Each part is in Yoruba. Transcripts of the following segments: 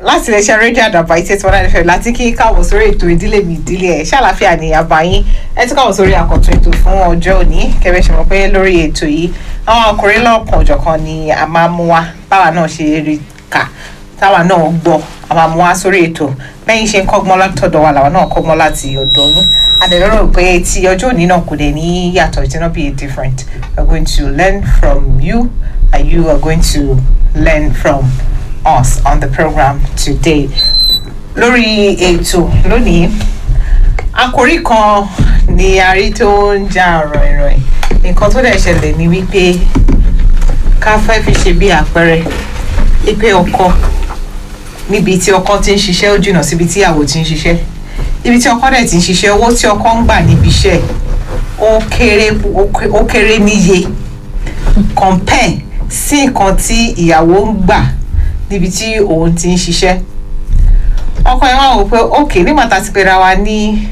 láti iléeṣẹ́ rédíò àdàbà ìtẹ́ tí wọ́n náà fẹ́ láti kí káwọ́ sórí ètò ìdílé mi ìdílé ẹ̀ ṣàlàfíà ní àbáyín ẹ ti káwọ́ sórí àkọ́tún ètò fún ọjọ́ òní kẹfẹ́ ṣe mọ̀ pé lórí ètò yìí àwọn ọkùnrin lọ́kàn òjọ̀kan ni a máa mú wá báwa náà ṣe rí kà táwa náà gbọ́ a máa mú wá sórí ètò bẹ́yìn ṣe ń kọ́gbọ́n látọ̀dọ̀ wa làwa náà kọ́gbọ́n láti ọ̀dọ̀ yín adẹ̀lọ́rọ̀ pé ti ọjọ́ òní náà kò dẹ̀ ní yàtọ̀ it will not be different we are going to learn from you and you are going to learn from us on the program today lórí ètò lónìí àkòrí kan ni a rí tó ń já ọ̀rọ̀ ìròyìn nǹkan tó dẹ̀ ṣẹlẹ̀ ni wípé ká fẹ́ fi ṣe bí àpẹẹrẹ wípé ọkọ níbi tí ọkọ ti ń ṣiṣẹ́ ó jìnnà síbi tí ìyàwó ti ń ṣiṣẹ́ ibi tí ọkọ dẹ̀ ti ń ṣiṣẹ́ owó tí ọkọ ń gbà níbi iṣẹ́ ó kéré ó kéré níye compare sí nǹkan tí ìyàwó ń gbà níbi tí òun ti ń ṣiṣẹ́ ọkọ yẹn wá wò pé ok nígbà tá a ti pera wa ní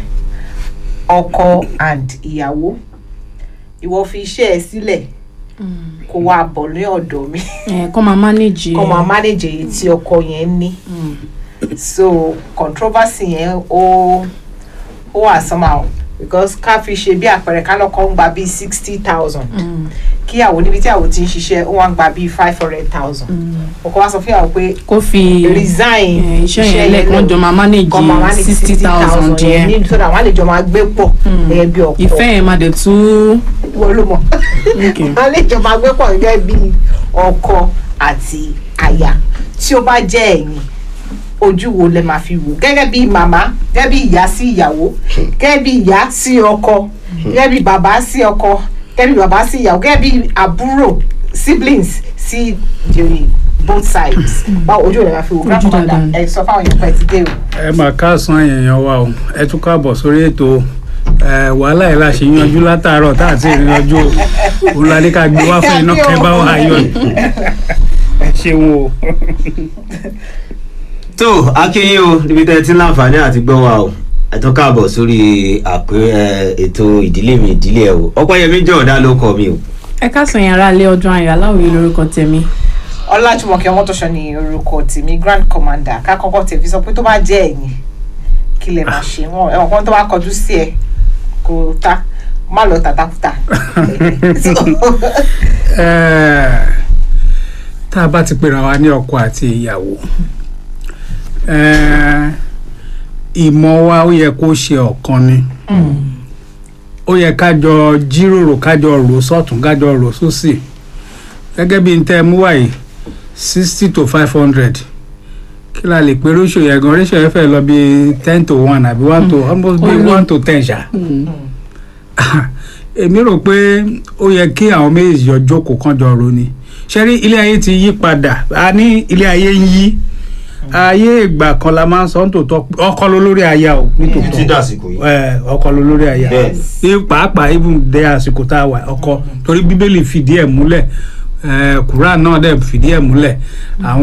ọkọ and ìyàwó ìwọ fi iṣẹ́ ẹ sílẹ̀ kó wá bọ̀ ní ọ̀dọ̀ mi ẹ kọ́ máa manage kó máa manage èyí tí ọkọ yẹn ní so controversy yẹn ó ó wà somehow because ká fi ṣe bí àpẹẹrẹ ká lọ́kọ́ ń gba bíi sixty thousand kíyàwó níbi tí àwọn ti ń ṣiṣẹ́ ó wá ń gba bíi five hundred thousand ọkọ wa sọ fún ìyàwó pé kó fi resign eh, iṣẹ́ yẹn lẹ́ẹ̀kan jọ máa manage kọ́ máa manage sixty thousand yẹn ní so that wọ́n á lè jọ máa gbé pọ̀ gẹ́gẹ́ bí ọkọ ìfẹ́ yẹn máa dẹ̀ tún wọ́n ló mọ̀ Okay. wọ́n á lè jọ máa gbé pọ̀ gẹ́gẹ́ bí ọkọ àti aya tí ó bá jẹ́ ẹ̀yin ojú wo lẹ máa fi wò gẹ́gẹ́ bí màmá gẹ́gẹ́ bí ìyá sí ìyàwó gẹ́gẹ́ bí ìyá sí ọkọ gẹ́gẹ́ bí bàbá sí ọkọ gẹ́gẹ́ bí bàbá sí ìyàwó gẹ́gẹ́ bí àbúrò siblings sí the both sides báwo ojú wo lẹ máa fi wò grandmother dáadáa. ẹ sọ fáwọn èèyàn pẹ́ ti dé o. ẹ máa káàsán èèyàn wa o ẹ tún káàbọ̀ sórí ètò ẹ wàhálà yìí la ṣe yanjú látàárọ̀ tá àti ìrìnàjò òun la ní ká gbé wá fún iná kẹ bá wà yọ ẹ ṣeun o. tó akínyìn o níbi tẹ́ ẹ ti ń láǹfààní àti gbọ́ wa o ẹ tún káàbọ̀ sórí àpé ẹ, ètò ìdílé mi ìdílé ẹ o ọpẹ́yẹmí jọ̀ọ́dá ló kọ mi o. ẹ káàsán yẹn ara lé ọdún ayọ̀ aláwòye lórúkọ tèmi ọlájúmọ̀kẹ́ ọmọtọ́ṣọ ni orúkọ tèmi grand commander ká kọ́kọ́ tẹ̀ fi sọ pé tó bá jẹ́ ẹ̀yìn kí lè máa ṣe wọn ẹ̀wọ̀n kan tó bá kọjú sí ẹ kò ta má lọ tàtàkùtà. Ẹ, tá a bá ti pera wa ní ọkọ àti ìyàwó ẹ, ìmọ̀ wa ó yẹ kó ṣe ọ̀kan ni ó yẹ ká jọ jíròrò ká jọ rò sọ́tún ká jọ rò sósì gẹ́gẹ́ bí n tẹ́ ẹ mú wáyé sixty to five hundred kí la lè pe ratio yẹn gan ratio yẹn fẹ́ lọ bí ten to one àbí one to almost bí Ó ní. one to ten ṣá èmi rò pé ó yẹ kí àwọn méjèèjì jọ jókòó kan jọ ro ni ṣe rí ilé ayé ti yí padà a ní ilé ayé ń yí ayé ìgbà kan la máa ń sọ nítòótọ́ ọkọ ló lórí aya o nítòótọ́ títí dàsìkò yìí. ẹ ọkọ ló lórí aya Bẹ́ẹ̀. ní pàápàá even dé àsìkò tá a wà ọkọ torí bíbélì fìdí ẹ̀ múlẹ̀ ẹ kùrán náà dẹ̀ fìdí ẹ̀ múlẹ̀ àwọn